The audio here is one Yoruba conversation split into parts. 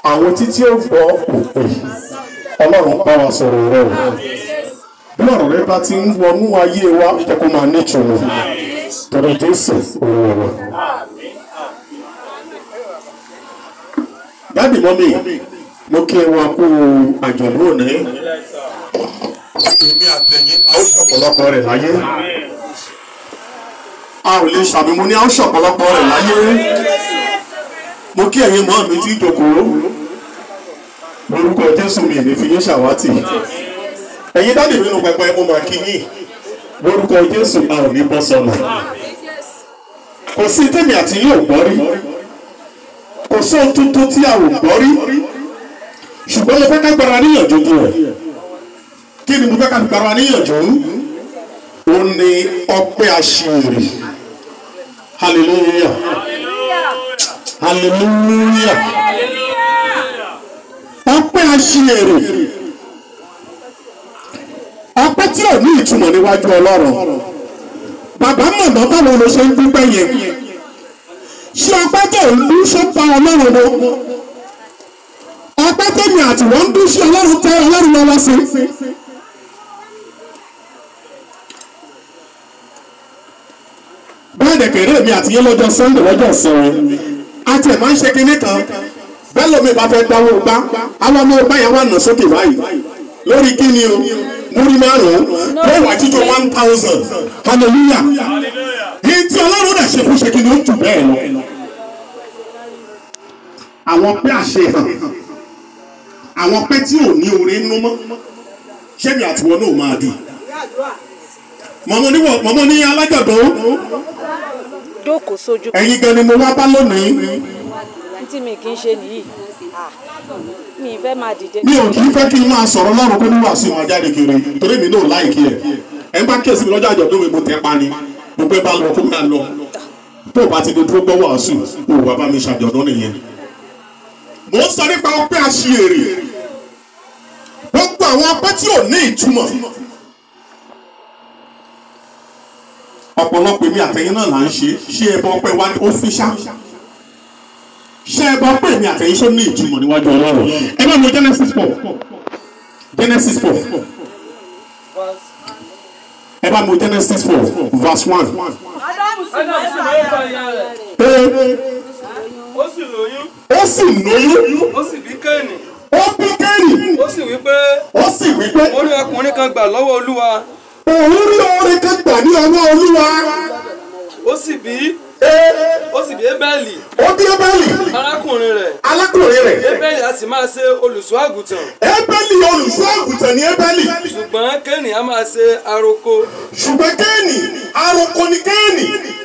àwọn títí ó gbọ́ òpè ọlọ́run bá wa sọ̀rọ̀ rẹ o bí ọ̀rọ̀ rẹ bá ti ń wọnú ayé wa jẹ́ kó máa nítumọ̀ tọ̀rọ̀ jésù òun wa. dáàbì mọ́mì mo kí ẹ wá kú àjọ̀dún òní èmi àtẹ̀yìn a ó ṣọ̀pọ̀lọpọ̀ rẹ̀ láyé a ò lè ṣàbímọ ní a ó ṣọ̀pọ̀lọpọ̀ rẹ̀ láyé mo kí ẹ̀yin mọ́ mi tí jókòó lórúkọ jésù mi ní fi yín ṣàwátì ẹ̀yin dáàbì mi nù pẹpẹ mo máa kí yín lórúkọ jésù a ò ní bọ́ sọnù kò sí tèmi àti yín ò gbọ́ rí kò sí ohun tuntun tí a ò gbọ́ rí ṣùgbọ́n mo fẹ́ ká gbára níyànjú bí rẹ̀ kí ni mo fẹ́ ká fi gbára níyànjú ó ní ọpẹ́ àṣírí hallelujah hallelujah ọpẹ́ àṣírí ọpẹ́ tí ò ní ìtumọ̀ níwájú ọlọ́run bàbá mọ̀nà báwo ló ṣe ń dúpẹ́ yẹn ṣé ọpẹ́ tó ń dún ṣó pa ọlọ́run lọ ọpẹ́ tẹ̀mí àti wọ́n ń dún sí ọlọ́run tẹ ọlọ́run lọ́wọ́ sí. bẹ́ẹ̀ dẹ̀kẹ̀rẹ́ mi àti yín lọ́jọ́ sunday lọ́jọ́ ìsinmi àti ẹ̀ máa ń ṣe kinní kan bẹ́ẹ̀ lómi bá fẹ́ dáwọ́ gbá àwọn ọmọ ọgbà yẹn wà nà sókè báyìí lórí kíni o múrí márùn-ún lọ́wọ́ àtijọ́ one thousand hallelujah yìí tí ọlọ́run dẹ̀ ṣe fún ṣe kí ni ó jù bẹ́ẹ̀ lọ. àwọn pé àṣehàn àwọn pé tí ò ní oore nínú mọ́ ṣẹ́mi àtiwọ́ náà máa dùn. mọ̀mọ́ ní alájọ̀dọ́ jókòó sójú ẹ̀yin gan ni mo wá bá lónìí tí mi kì í ṣe nìyí Ah, mi fẹ́ máa dìde. mi ò kì í fẹ́ kí n máa sọ̀rọ̀ lọ́rùn kó ní wàásù máa jáde kiri torí mi náà láìkí ẹ̀ ẹ̀ ń bá kíyèsí mi lọ́jọ́ àjọ̀dún mi mo tẹ́ pa ni gbogbo ẹ bá lọ kó máa lọ tó o bá ti di dúró gbọ́ wàásù o ò bàbá mi ṣàjọ̀dún nìyẹn. mo ń sọ nípa ọpẹ́ àṣìírè gbogbo àwọn ọpẹ́ tí ò ní ìtumọ̀ ọ̀pọ̀lọpọ̀ èmi àtẹ̀yìn náà là ń ṣe ṣé ẹbọ ọpẹ́ wa ní ọ́fíṣà ṣé ẹbọ ọpẹ́ èmi àtẹ̀yìn ṣó ní ìtumọ̀ níwájú ọlọ́run ẹ bá mo Genesis four Genesis four ẹ bá mo Genesis four verse one. Ádámù sì lóyún fún ìyá rẹ̀. pé Ó sì lóyún, ó sì lóyún ó sì bí Kéènì. ó bí Kéènì Ó sì wí pé ó sì wí pé ó rí ọkùnrin kan gbà lọ́wọ́ Olúwa. òun rí oore kan gbà ní ọwọ́ olúwa Ó sì bí ó sì bí Ébẹ́lì, ó bí Ébẹ́lì arákùnrin rẹ̀. alákùnrin rẹ̀ Ébẹ́lì a sì máa ṣe olùṣọ́ àgùntàn. Ébẹ́lì olùṣọ́ àgùntàn ní Ébẹ́lì Ṣùgbọ́n Kéènì a máa ṣe aroko. ṣùgbọ́n Kéènì aroko ni Kéènì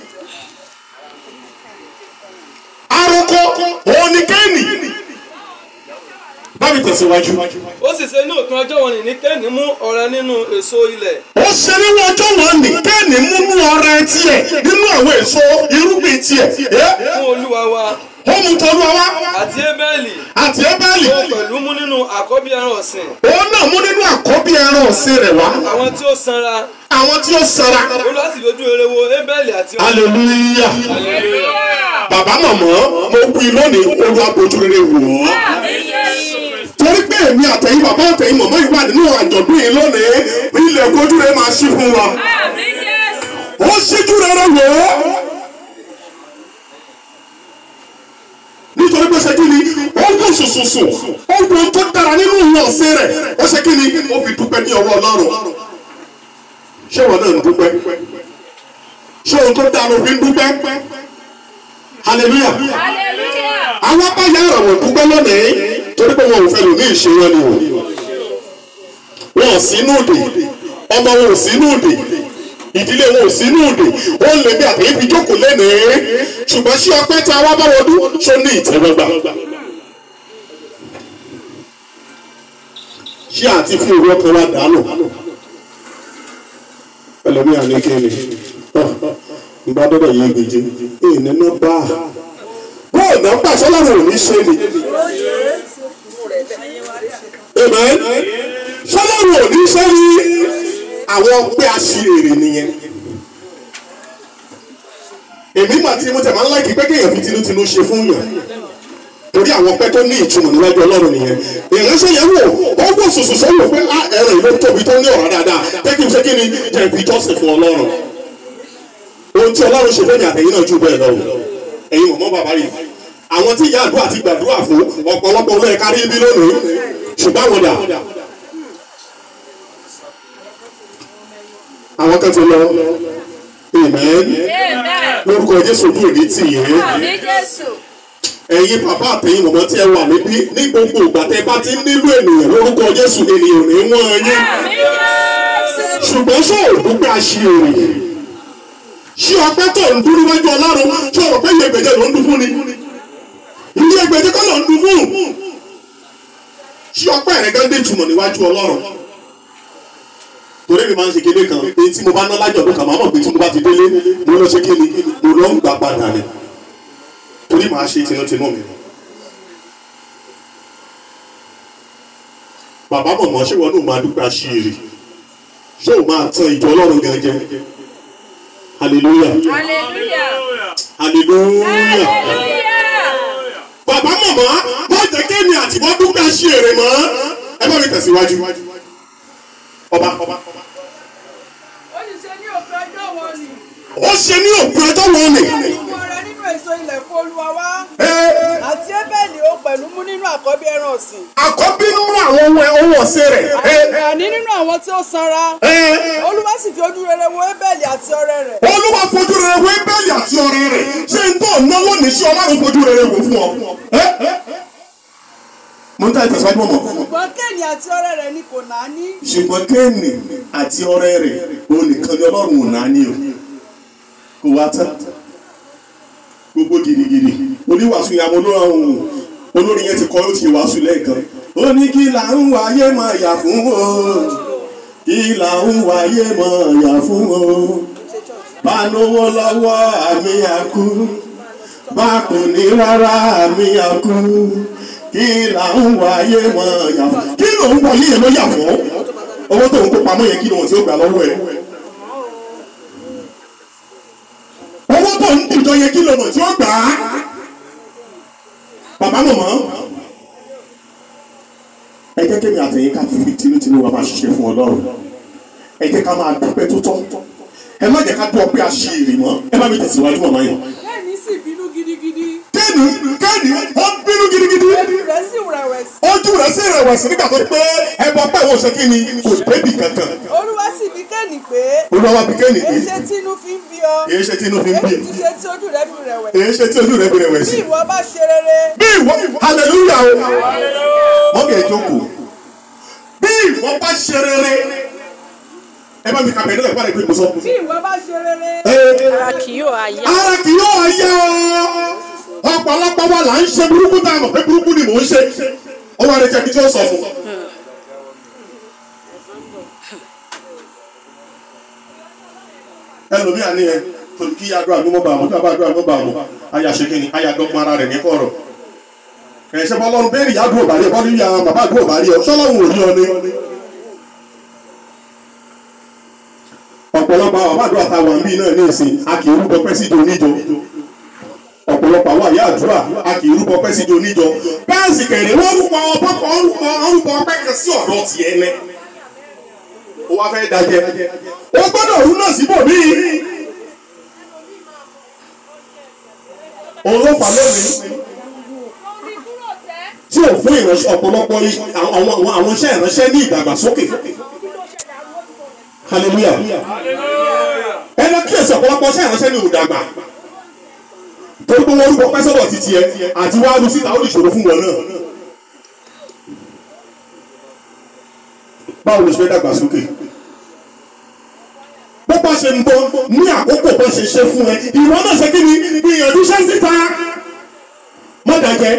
aroko òun ni Kéènì bámi tẹ̀síwájú Ó sì ṣe ní òpin ọjọ́ wọn ní Kéènì mú ọrẹ nínú èso ilẹ̀. ó ṣe nínú ọjọ́ wọn ní Kéènì múnú ọrẹ tiẹ̀ nínú àwọn èso irúgbìn tiẹ̀ ẹ́ Fún Olúwa wa ó mú tọ́lú ọwá àti Ébẹ́lì. àti Ébẹ́lì Ó pẹ̀lú mú nínú àkọ́bí ẹran ọ̀sìn. òun náà mú nínú àkọ́bí ẹran ọ̀sìn rẹ̀ wá Àwọn tí ó sanra. àwọn tí ó sara Olúwa sì fojú rere wo Ébẹ́lì àti ọmọ. hallelujah bàbá màmá mo wí lónìí olúwa bójú rere wò ó torí pé èmi àtẹ̀yìn bàbá àtẹ̀yìn màmá yìí wà nínú àjọ̀dún yìí lónìí ilẹ̀ kojú rere máa ṣí fún wa ó ṣíjú rere wò ó nítorí pé ṣe kí ni ó wù sùsùsù ó wù ohun tó dára nínú ìwọ̀n ọ̀sẹ̀ rẹ̀ ó ṣe kí ni ó fi dúpẹ́ ní ọwọ́ ọlọ́run ṣé wọn náà ń dúpẹ́ ṣé ohun tó dára ló fi ń dúpẹ́ hallelujah àwọn abáyá ọ̀rọ̀ dúpẹ́ lónìí torí pé wọn ò fẹ́ lò ní ìṣe wọn ni o wọn ò sínú òde ọmọ wọn ò sínú òde ìdílé wọn ò sínú òde ó lè bí àtẹ̀yìn fi jókòó lẹ́nìí ṣùgbọ́n ṣé ọpẹ́ tí a wá bá wọn dún ṣó ní ìtẹ́wọ́gbà ṣé àti fi òru ọkàn wa dànù ẹlòmíà ní kéènì nbá dọ́dọ̀ yé gbèjé èyí nínú bá a bóò náà pàṣẹ láwọn ò ní ṣe ni amen sọlọ́run ò ní ṣe ni àwọn pé aṣèrè nìyẹn èmi mà tí mo tẹ̀ máa ń láìkí pé kéèyàn fi tinútinú ṣe fún yàn torí àwọn ọpẹ́ tó ní ìtumọ̀ níwájú ọlọ́run nìyẹn ìránṣẹ́ yẹn wò ó wò sòsò sọ́wọ́ pé á ẹ̀rọ ìlú tóbi tó ní ọ̀rá dáadáa jẹ́ kí n ṣe kí ni jẹ́ fi jọ́sìn fún ọlọ́run ohun tí ọlọ́run ṣe fẹ́mi àtẹ̀yìn náà jù bẹ́ẹ̀ lọ ẹ̀yin mọ̀mọ́ bàbá yìí àwọn tí ìyá àdúrà ti gbàdúrà fún ọ̀pọ̀lọpọ̀ olóyè kárí ibi lónìí ṣùgbọ́n àwọn dà àwọn kan ti lọ amen lórúkọ jésù bí òní tì yẹn Àmì Jésù. ẹ̀yin bàbá àtẹ̀yìn mọ̀mọ́ tí ẹ wà níbí ní gbogbo ìgbà tẹ́ bá ti ń nílò ènìyàn lórúkọ jésù ènìyàn ò ní wọ́n yín Àmì Jésù. ṣùgbọ́n ṣé òdúgbò àṣìírì ṣé ọpẹ́ tó ń dúró wájú ọlọ́run ṣé ọ̀rọ̀ pé iye gbèjẹ ló ń dún fún ni iye gbèjẹ kọ́ ló ń dún fún ṣé ọpẹ́ rẹ̀ gán dé ìtumọ̀ níwájú ọlọ́run torí mi máa ń ṣe kéde kan èyí tí mo bá ná lájọ ọdún kan máa mọ̀ pé tí mo bá ti délé mo lọ ṣe kéde mo lọ ń gbà padà ni torí màá ṣe tinútinú mi. bàbá mọ̀mọ́ ṣé wọn náà máa dúpẹ́ àṣírí ṣé o máa tan ìjọ ọlọ́run gan jẹ hallelujah Hallelujah. hallelujah Hallelujah. bàbá mọ̀mọ́ má jẹ́ kéèmì àti wọ́n dúpẹ́ àṣírí mọ́ ẹ bá mi tẹ̀síwájú ọba ọba ó sì ṣe ní òpin ọjọ́ wọn ni ó ṣe ní òpin ọjọ́ wọn ni ìwọ rẹ nínú èso ilẹ̀ fún olúwa wá ẹ àti ébẹ́ẹ̀lì ó pẹ̀lú mú nínú àkọ́bí ẹran ọ̀sìn àkọ́bí nínú àwọn ohun ohun ọ̀sẹ̀ rẹ̀ ẹ àní nínú àwọn tí ó sanra ẹ olúwa sì fi ojú rere wo ébẹ́ẹ̀lì àti ọrẹ rẹ̀ olúwa fojú rere wo bẹ́ẹ̀lì àti ọ̀rẹ́ rẹ̀ ṣé n tó ná lónìí ṣé ọlọ́run fojú rere wò fún ọ. ẹ ẹ mo ń tẹ́ ìtẹ̀síwájú mọ̀. ṣùgbọ́n kéènì àti ọrẹ rẹ̀ ni kò náání ṣùgbọ́n kéènì àti ọ̀rẹ́ rẹ̀ òun nìkan ni ọlọ́run ò náà ní o kò wá tán gbogbo gidigidi oníwàásù yà mọ́ lóhùn olórin yẹn ti kọ́ ó ti wàásù lẹ́ẹ̀kan ó ní kí là ń wáyé máa yà fún o kí là ń wáyé máa yà fún o bá lówó lọ́wọ́ àmì àkú bá kò ní rárá àmì àkú kí là ń wáyé máa yà fún kí ló ń wáyé yẹn ló yà fún owó tó ń kó pamọ́ yẹn kí ló ń tí ó gbà lọ́wọ́ ẹ̀ owó tó ń dìjọ yẹn kí ló mọ̀ tí ó gbà á bàbá mọ̀mọ́ ẹ jẹ́ kémi àtẹ̀yìn ká fi tinútinú wa máa ṣiṣẹ́ fún ọlọ́run ẹ jẹ́ ká máa dúpẹ́ tó tọ́ ẹ má jẹ́ ká dún ọpẹ́ àṣírí mọ́ ẹ má mi tẹ̀síwájú mọ̀mọ́ yẹn. kéènì sì bínú gidigidi kéènì kéènì ó bínú gidigidi ojú rẹ̀ sì rẹ̀wẹ̀sì ojú rẹ̀ sì rẹ̀wẹ̀sì nígbà tó pé ẹbọ pẹ́ wo ṣe kí ni kò débì kankan olúwa sì bí kéènì pé olúwa bí kéènì pé èyí ṣe tí inú fi ń bí ọ èyí ṣe tí inú fi ń bí èyí ti ṣe tí ojú rẹ̀ fi rẹ̀wẹ̀sì èyí ṣe tí ojú rẹ̀ fi bí rẹ̀wẹ̀sì. ìwọ bá ṣe rere bí ìwọ hallelujah o wọ́n bẹ̀ jókòó bí ìwọ bá ṣe rere ẹ bá mi kà bẹ̀rẹ̀ nígbà pé mo sọ. bí ìwọ bá ṣe rere Ara kì yóò ayá. ara kì yóò yá ọ ọ̀pọ̀lọpọ̀ wa là ń ṣe burúkú tá a mọ̀ pé burúkú ni mò ń ṣe ó wá rẹ jẹbi tí ó sọ fún. ẹlòmíà ni ẹ torí kí àdúrà ló mọ́ bá àwọn tó bá àdúrà ló bá àwọn àyà ṣe kí ni àyà dọ́gbọ́n ara rẹ̀ ní kọ̀rọ̀ ẹ̀ṣẹ̀ bọ́lọ́run bẹ́ẹ̀ ni ìyá àdúrà bá rí ọ bọ́lú ìyá bàbá àdúrà bá rí ọ sọ́lọ́run ò rí ọ ní. ọ̀pọ̀lọpọ̀ àwọn àdúrà tá a wà ń bí náà ní ìsìn a kì í rúbọ pẹ́ síjọ oníjọ ọ̀pọ̀lọpọ̀ àwọn àyà àdúrà a kì í rúbọ pẹ́ síjọ oníjọ bẹ́ẹ̀ sì kẹ̀lé wọ́n rúbọ ọpẹ́ kan rúbọ rúbọ ọpẹ́ kan sí ọ̀dọ̀ tiẹ̀ lẹ ó wá fẹ́ dájẹ́ ó gbọ́dọ̀ rú náà síbò míì òun ló fà lónìí tí ò fún ìránṣẹ́ ọ̀pọ̀lọpọ̀ i- àwọn àwọn- àwọn iṣẹ́ ìránṣẹ́ ní ìdàgbàsókè hallelujah ẹ lọ kíyèsí ọ̀pọ̀lọpọ̀ iṣẹ́ ìránṣẹ́ ní ìdàgbà torí pé wọ́n rúbọ pẹ́sọ́dọ̀ ti tiẹ̀ àti wàá lu síta ó lè ṣòro fún wọn náà báwo ló ṣe fẹ́ dàgbàsókè bó bá ṣe ń bọ̀ ní àkókò bó ṣe ṣe fún ẹ ìwọ náà ṣe kí ni gbìyànjú ṣe síta má dàjẹ́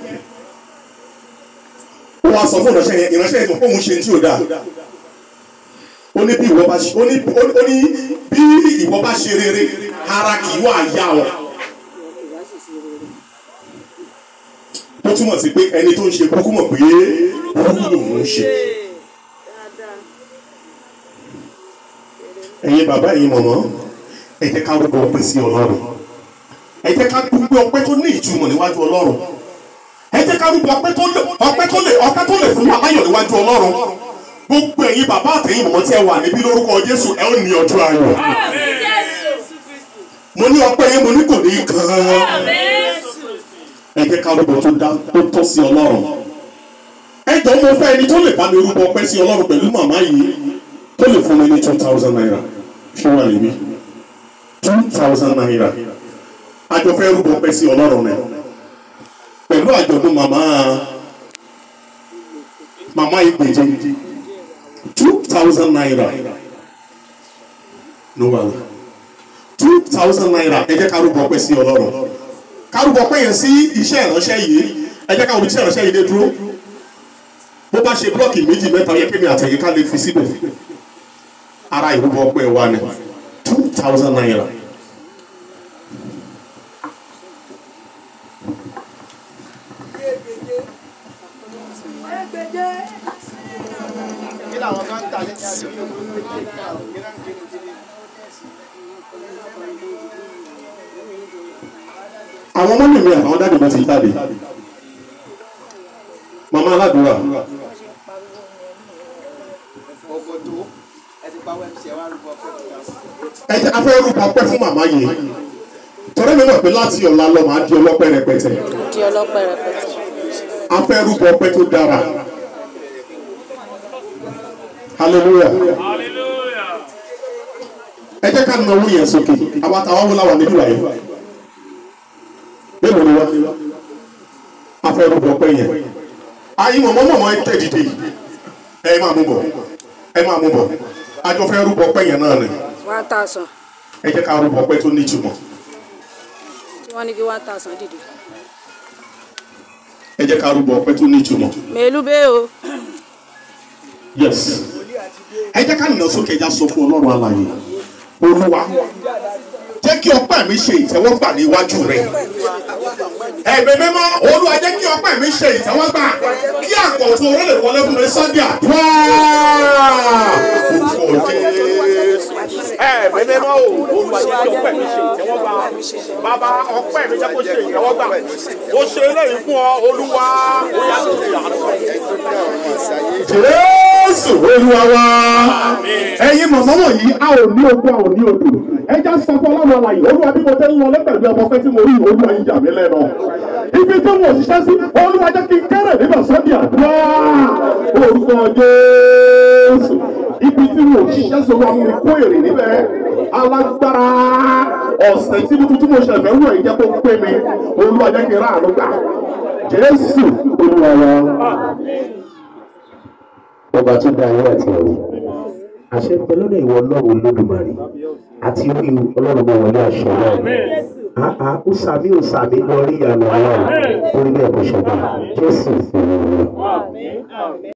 ó wá sọ fún ìránṣẹ́ yẹn ìránṣẹ́ yẹn mọ̀ fóun ṣe tí ò dáa ó ní bí ìwọ bá ṣe ó ní ó ní bí ìwọ bá ṣe rere ara kì í wà yá ọ tó túmọ̀ sí pé ẹni tó ń ṣe kúkú mọ̀ pé kúkú lòun ń ṣe. ẹ̀yin bàbá ẹ̀yin mọ̀mọ́ ẹ jẹ́ ká rúbọ ọpẹ́ sí ọlọ́run ẹ jẹ́ ká dúpẹ́ ọpẹ́ tó ní ìtumọ̀ níwájú ọlọ́run ẹ jẹ́ ká rúbọ ọpẹ́ tó lè ọpẹ́ tó lè ọpẹ́ tó lè fún wa láyọ̀ níwájú ọlọ́run gbogbo ẹ̀yin bàbá àtẹ̀yìn mọ̀mọ́ tí ẹ wà níbí lórúkọ jésù ẹ ó ní ọjọ́ ayọ̀ mo ní ọpẹ́ yẹn mo ní kò ní í kan ẹ jẹ́ ká rúbọ tó dá tó tọ́ sí ọlọ́run ẹ jọ mo fẹ́ ẹni tó lè bá mi rúbọ ọpẹ́ sí ọlọ́run pẹ̀lú màmá yìí tó lè fún mi ní two thousand naira ṣé wà níbí two thousand naira àjọ fẹ́ rúbọ ọpẹ́ sí ọlọ́run rẹ pẹ̀lú àjọ̀dún màmá màmá ìgbèjì two thousand naira ló wà wá two thousand naira ẹ jẹ́ ká rúbọ ọpẹ́ sí ọlọ́run ká rúbọ ọpẹ́ yẹn sí iṣẹ́ ìránṣẹ́ yìí ẹ jẹ́ ká rúbọ iṣẹ́ ìránṣẹ́ yìí dé dúró bó bá ṣe blọọkì méjì mẹ́ta yẹ kémi àtẹ̀yìn ká lè fi síbẹ̀ ara ìrúbọ ọpẹ́ wa ni two thousand naira. kí làwọn kan ń tà ní àdúgbò àwọn mọ́mí mi àtàwọn dáàdì mi ti jáde màmá aládùúrà ògòdó ẹ ti pa wẹ́ẹ̀sì ẹ wá rúbọ pé ẹ jẹ́ afẹ́ rúbọ ọpẹ́ fún màmá yìí torí mi mọ̀ pé láti ọ̀la lọ màá di ọlọ́pẹ́ rẹpẹtẹ di ọlọ́pẹ́ rẹpẹtẹ. afẹ́ rúbọ ọpẹ́ tó dára hallelujah ẹ jẹ́ ká nà owó yẹn sókè àwa táwọn wọlé àwọn níbí wáyé mélòó ni wá afẹ́ rúbọ ọpẹ́ yẹn ayé mọ̀mọ́ mọ̀mọ́ ẹ tẹ̀ dìde ẹ máa mú bọ̀ ẹ máa mú bọ̀ àjọ fẹ́ rúbọ ọpẹ́ yẹn náà ni one thousand ẹ jẹ́ ká rúbọ ọpẹ́ tó nítumọ̀ tí wọ́n ní kí one thousand dìde. ẹ jẹ́ ká rúbọ ọpẹ́ tó nítumọ̀ mèlú bẹ́ẹ̀ o yes ẹ jẹ́ ká nà sókè ẹja sọ fún ọlọ́run alààyè olúwa jẹ́ kí ọpẹ́ mi ṣe ìtẹ́wọ́gbà níwájú rẹ̀ ẹ̀mí mímọ́ olúwa jẹ́ kí ọpẹ́ mi ṣe ìtẹ́wọ́gbà kí àkọ́tún orí lè wọlé fún mi sunday àdúrà orúkọ jésù. ẹ̀mí mímọ́ o olúwa jẹ́ kí ọpẹ́ mi ṣe ìtẹ́wọ́gbà bàbá ọpẹ́ mi jẹ́ kó ṣe ìtẹ́wọ́gbà ó ṣe eléyìí fún ọ olúwa ó yá sí ìyàrá jésù olúwa wa ẹ̀yin mọ̀mọ́ wọ̀nyí a ò ní ogun a ò ní odò ẹja sọ fún ọlọ́run àlàyé olúwa bí mo tẹ́ ń lọ lẹ́pẹ̀lú ọmọ pẹ́ tí mo rí olúwa yìí jà mí lẹ́nu ibi tí mo ṣiṣẹ́ sí olúwa jẹ́ kí n kéré nígbà sọ́dí àdúrà orúkọ jésù ibi tí mo ṣiṣẹ́ sí olúwa mú mi kó èrè níbẹ̀ alágbára ọ̀sẹ̀ tí mo tuntun mo ṣẹ̀fẹ̀ wọ̀ yìí jẹ́ kó pé mi olúwa jẹ́ kí n ráàánú gbà jésù olúwa wa ọba tó dá ayé àti ọ̀run àṣẹ ń bẹ lọ́dọ̀ ìwọ ọlọ́run olódùmarè àti orí ọlọ́run máa wọlé àṣẹ náà àá ó sàmì ó sàmì lọ rí ìyanu ọlọ́run orí bẹ́ẹ̀ kò ṣọ̀gbọ́n jésù ìfẹ́ wọn.